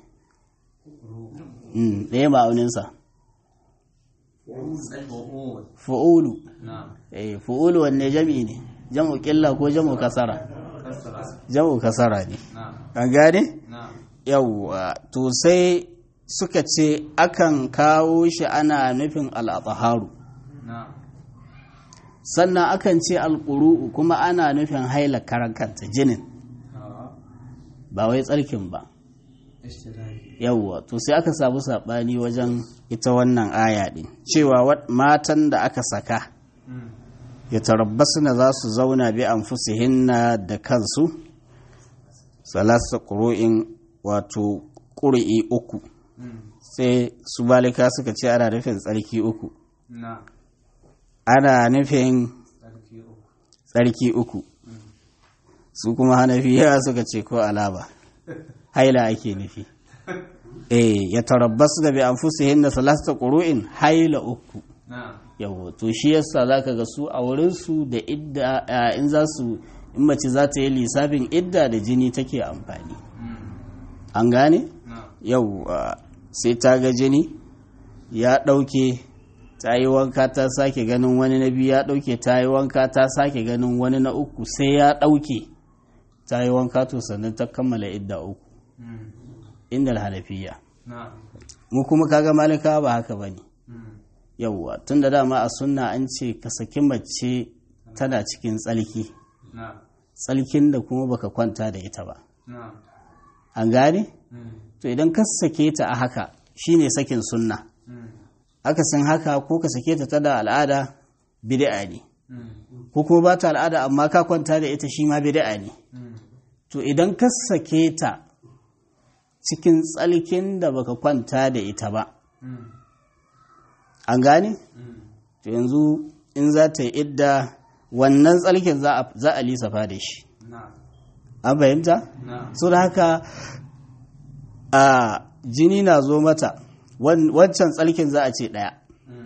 Mm, ɗaya ma'auninsa Fu'ul. fu'ulu na'am e, fu'ulu wanne jam'i ne jam'u ƙilla ko jam'u kasara kasra jam'u kasara ne na'am an gane na'am yawwa to sai suka ce akan kawo shi ana nufin al'ataharu na'am sannan akan ce alƙuru'u kuma ana nufin haila karan kanta jinin A'a. ba wai tsarkin ba Ishtiraki. yawwa to sai aka samu saɓani wajen ita wannan aya ɗin cewa wat- matan da aka saka Mm. ya tarabbasna za su zauna bi anfusihinna da kansu salasa ƙuru'in wato ƙuri'i uku Mm. sai su balika suka ce ana nufin tsarki uku na'am ana nufin Sarki uku. tsarki uku su kuma hanafiya suka ce ko alaba haila ake nufi eh ya tarabbas da bi anfusihin da salasta qur'in haila uku na'am yawo to shi yasa zaka ga su a wurin su da idda a, in za su in mace za ta yi lissafin idda da jini take amfani Mm. an gane na'am yau sai ta ga jini ya ɗauke ta yi wanka ta sake ganin wani na biyu ya ɗauke ta yi wanka ta sake ganin wani na uku sai ya ɗauke ta yi wanka to sannan ta kammala idda uku Mm. inda hanafiya na'am mu kuma kaga malika ba haka bane Mm. yauwa tun da dama a sunna an ce ka saki mace tana cikin tsalki na'am tsalkin da kuma baka kwanta da ita ba na'am an gane Mm. to idan ka sake ta a haka shine sakin sunna Mm. akasin haka ko ka sake ta tada al'ada bid'a ne Mm. ko kuma ba ta al'ada amma ka kwanta da ita shi ma bid'a ne Mm. to idan ka sake ta cikin tsalkin da baka kwanta da ita ba Mm. an gane Mm. to yanzu in za ta yi idda wannan tsalkin za a za a lissafa da shi na'am an fahimta na'am so da haka a jini na zo mata wan- wancan tsalkin za a ce ɗaya Mm.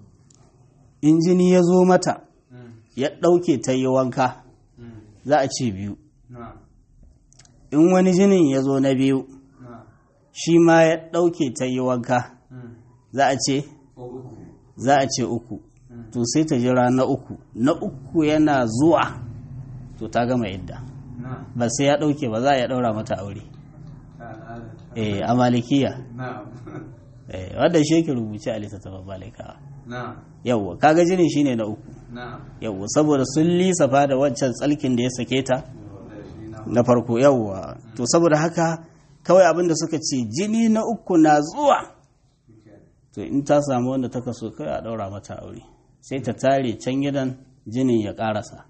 in jini ya zo mata Mm. ya ɗauke ta yi wanka Mm. za a ce biyu na'am in wani jinin ya zo na biyu na'am shi ma ya ɗauke ta yi wanka Mm. za a ce uku za a ce uku Mm. to sai ta jira na uku na uku yana zuwa to ta gama idda na'am ba sai ya ɗauke ba za a ya ɗaura mata aure ta al'ada eh a malikiya na'am eh wanda shi yake rubuce a littattafan malikawa na'am yawwa kaga jinin shine na uku na'am yawwa saboda sun lisafa da wancan tsalkin da ya sake ta na farko yawwa to saboda haka kawai abin da suka ce jini na uku na zuwa to in ta samu wanda ta kaso kai a daura mata aure sai ta tare can gidan jinin ya karasa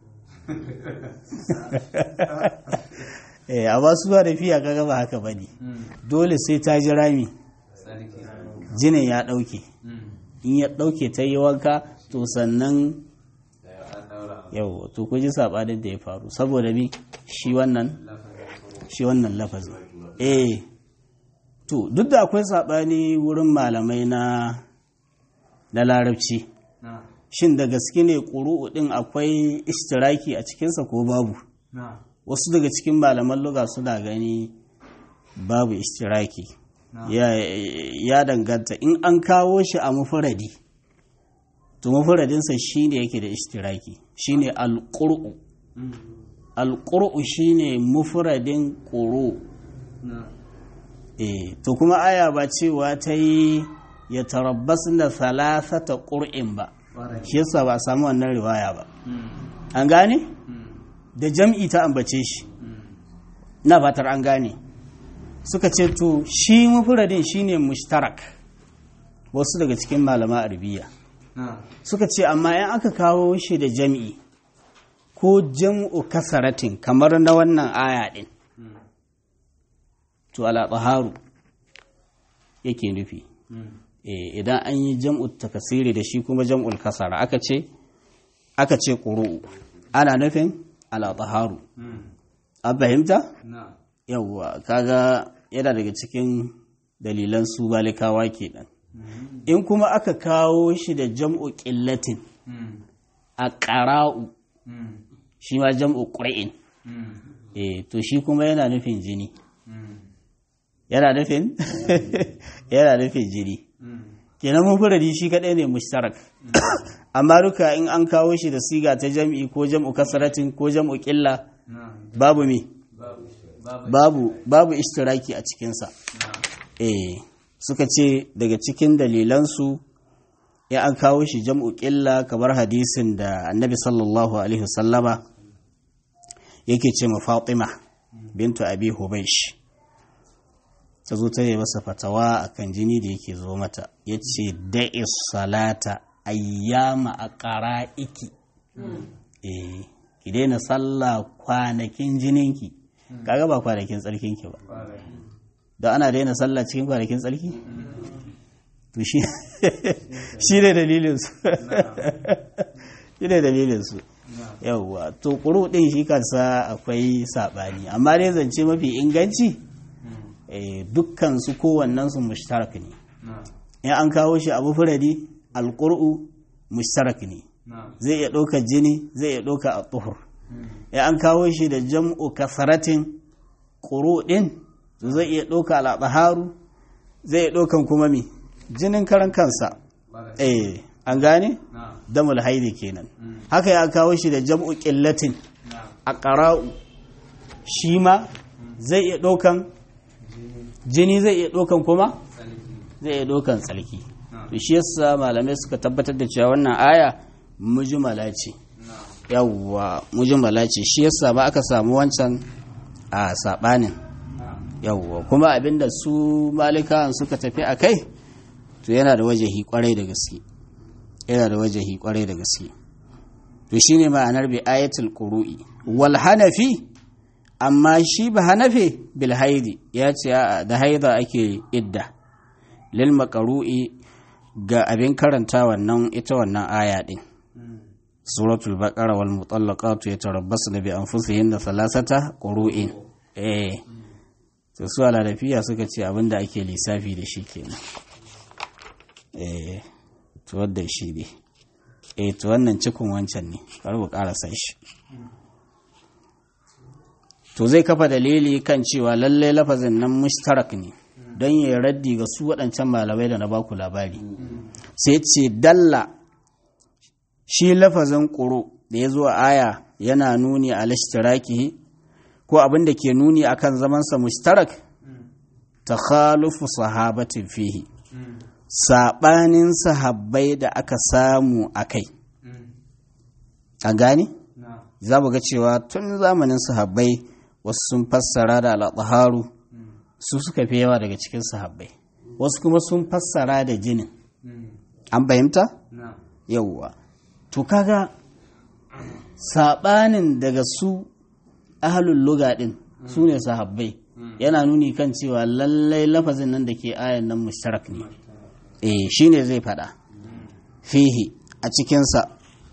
eh a ba su ba da fiya kaga ba haka bane dole sai ta ji rami sarki jinin ya dauke in ya dauke ta yi wanka to sannan an daura yau to ku ji sabanin da ya faru saboda bi shi wannan shi wannan lafazin eh to duk da akwai sabani wurin malamai na na larabci na shin da gaske ne ƙuru'u ɗin akwai istiraki a cikinsa ko babu na wasu daga cikin malaman luga suna gani babu istiraki na ya, ya danganta in an kawo shi a mufuradi to mufuradinsa shine yake da istiraki shine alƙur'u alƙur'u shine mufuradin ƙuru na eh to kuma aya ba cewa ta yi ya tarabbas na thalathata ƙur'in ba ƙwarai shi yasa ba a samu wannan riwaya ba an gane da jam'i ta ambace shi na fatar an gane suka ce to shi mufradin shine mushtarak wasu daga cikin malama arabiya na suka ce amma in aka kawo shi da jam'i ko jam'u kasaratin kamar na wannan aya din to ala taharu yake nufi Eh, idan an yi jam'u takasiri da shi kuma jam'ul kasara aka ce aka ce ƙuru'u ana nufin ala taharu an fahimta na yawwa kaga yana daga cikin dalilan su balikawa kenan in kuma aka kawo shi da jam'u ƙillatin a ƙara'u shi ma jam'u ƙura'in eh to shi kuma yana nufin jini yana nufin yana nufin jini kenan mufuradi shi kaɗai ne mushtarak amma duka in an kawo shi da siga ta jam'i ko jam'u kasaratin ko jam'u ƙilla na babu me babu babu babu babu ishtiraki a cikinsa eh suka ce daga cikin dalilansu ya an kawo shi jam'u ƙilla kamar hadisin da annabi sallallahu alaihi wasallama yake ce ma fatima bintu abi hubaish ta zo ta yi masa fatawa akan jini da yake zo mata ya ce da'is salata ayyama a ƙara'iki eh ki daina sallah kwanakin jininki kaga ba kwanakin tsarkinki ba ƙwarai don ana daina sallah cikin kwanakin tsarki to shi shi ne dalilinsu shi ne dalilinsu na yauwa to ƙuru ɗin shi kansa akwai saɓani amma dai zance mafi inganci eh, dukkan su kowannen su mushtarak ne na in an kawo shi abu furadi alƙur'u mushtarak ne na zai iya ɗaukar jini zai iya ɗaukar a tuhur in an kawo shi da jam'u kasaratin ƙuru ɗin to zai iya ɗauka al'adaharu zai iya ɗaukan kuma mi jinin karan kansa ƙwarai eh an gane na damul haidi kenan haka ya kawo shi da jam'u ƙillatin na a ƙara'u shi ma zai iya ɗaukan jini zai iya ɗaukan kuma sarki zai iya ɗaukan tsarki na to shi yasa malamai suka tabbatar da cewa wannan aya mujmala ce na yawwa mujmala ce shi yasa ba aka samu wancan a sabanin na yawwa kuma abinda su malikawan suka tafi a kai to yana da wajahi kwarai da gaske yana da wajahi kwarai da gaske to shine ma'anar bi ayatul qurui wal hanafi amma shi ba hanafi bil haidi ya ce a'a, da haida ake idda lil maqru'i ga abin karanta wannan ita wannan aya din suratul baqara wal mutallaqatu yatarabbasna bi anfusihinna thalathata qurun eh to su alalafiya suka ce abinda ake lissafi da shi kenan eh to wadda shi ne eh to wannan cikon wancan ne bari mu karasa shi to zai kafa dalili kan cewa lalle lafazin nan mushtarak ne don ya raddi ga su waɗancan malamai da na baku labari sai ce dalla shi lafazin ƙuro da ya zo a aya yana nuni a lashtiraki ko abin da ke nuni akan zamansa mushtarak ta khalufu sahabatin fihi saɓanin sahabbai da aka samu a kai a gane na za mu ga cewa tun zamanin sahabbai wasu sun fassara da al'adharu su suka fi yawa daga cikin sahabbai wasu kuma sun fassara da jinin an fahimta na yauwa to kaga saɓanin daga su ahalul luga ɗin su ne sahabbai yana nuni kan cewa lallai lafazin nan da ke ayan nan mushtarak ne eh shine zai faɗa fihi a cikinsa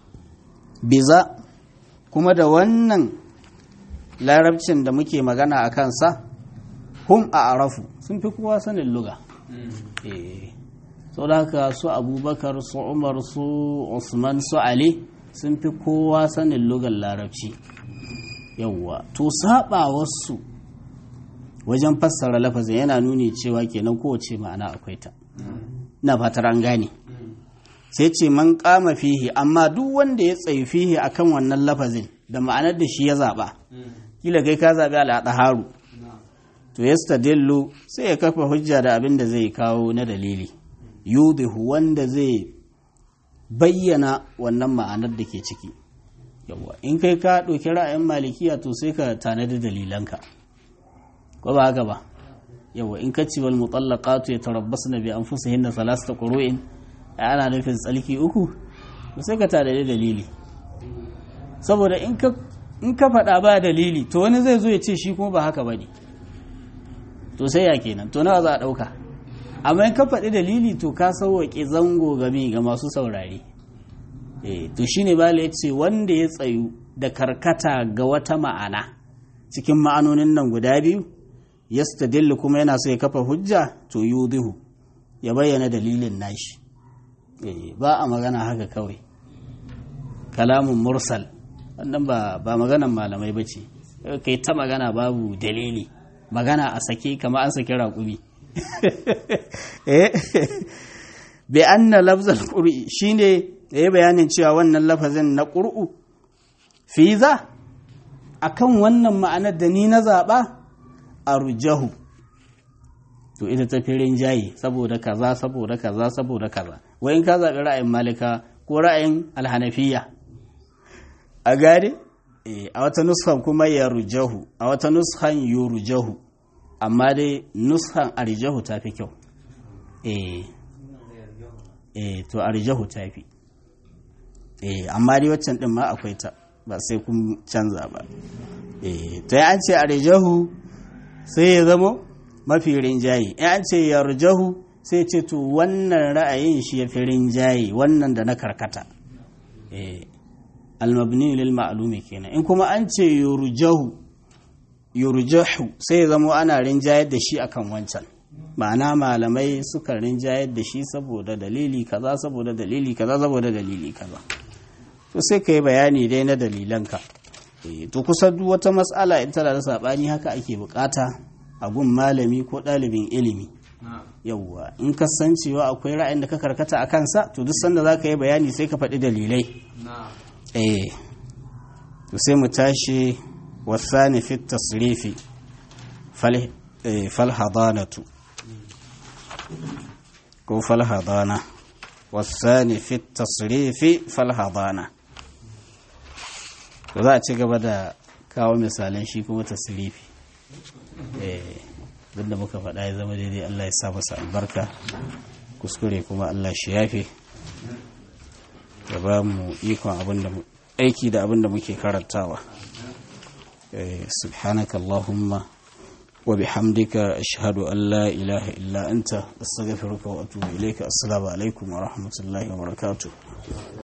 biza kuma da wannan larabcin da muke magana a kansa hum a arafu sun fi kowa sanin luga eh sau da haka su abubakar su umar su usman su ali sun fi kowa sanin lugar larabci yauwa to saba wasu wajen fassara lafazin yana nuni cewa kenan kowace ma'ana akwai ta na fatar an gane sai ce man kama fihi amma duk wanda ya tsayi fihi akan wannan lafazin da ma'anar da shi ya zaba kila kai ka zabi al'adaharu to yastadillu sai ya kafa hujja da abin da zai kawo na dalili yudihu wanda zai bayyana wannan ma'anar da ke ciki yawa in kai ka ɗauki ra'ayin malikiya to sai ka tanadi dalilanka ko ba haka ba yawa in ka ci wal mutallaqatu yatarabbasna bi anfusihinna thalathata qurun ana nufin tsalki uku to sai ka tanadi dalili saboda in ka in ka faɗa ba dalili to wani zai zo ya ce shi kuma ba haka bane to sai ya kenan to nawa za a ɗauka amma in ka faɗi dalili to ka sauwaƙe zango game ga masu saurare eh to shine bala ya ce wanda ya tsayu da karkata ga wata ma'ana cikin ma'anonin nan guda biyu yastadillu kuma yana so ya kafa hujja to yudihu ya bayyana dalilin nashi eh ba a magana haka kawai kalamun mursal wannan ba ba maganan malamai bace kai ta magana babu dalili magana a sake kama an saki raƙumi bi anna lafzal qur'i shine yayi bayanin cewa wannan lafazin na qur'u fi za akan wannan ma'anar da ni na zaba arjahu to ita ta firin jayi saboda kaza saboda kaza saboda kaza wai in ka zabi ra'ayin malika ko ra'ayin alhanafiya a gare a wata nuskan kuma yarjahu a wata nuskan yurjahu amma dai nuskan arjahu ta fi kyau eh eh to arjahu ta fi eh amma dai waccan din ma akwai ta ba sai kun canza ba eh to ya an ce arjahu sai ya zamo mafi rinjaye in an ce yarjahu sai ce to wannan ra'ayin shi ya fi rinjaye wannan da na karkata eh almabni lil ma'lumi kenan in kuma an ce yurjahu yurjahu sai ya zamo ana rinjayar da shi akan wancan ma'ana malamai suka rinjayar da shi saboda dalili kaza saboda dalili kaza saboda dalili kaza to sai ka yi bayani dai na dalilanka to kusan duk wata matsala in tana da saɓani haka ake bukata a gun malami ko ɗalibin ilimi yawwa in ka san cewa akwai ra'ayin da ka karkata a kansa to duk sanda za ka yi bayani sai ka faɗi dalilai eh to sai mu tashi wasani fi tasrifi fal hadanatu ko fal hadana wasani fi tasrifi fal hadana to za a ci gaba da kawo misalan shi kuma tasrifi duk da muka faɗa ya zama daidai Allah ya sa masa albarka kuskure kuma Allah shi yafe ya ba mu ikon abin da aiki da abin da muke karantawa subhanaka Allahumma wa bihamdika ashhadu an la ilaha illa anta astaghfiruka wa atubu ilayka assalamu alaikum wa rahmatullahi wa barakatuh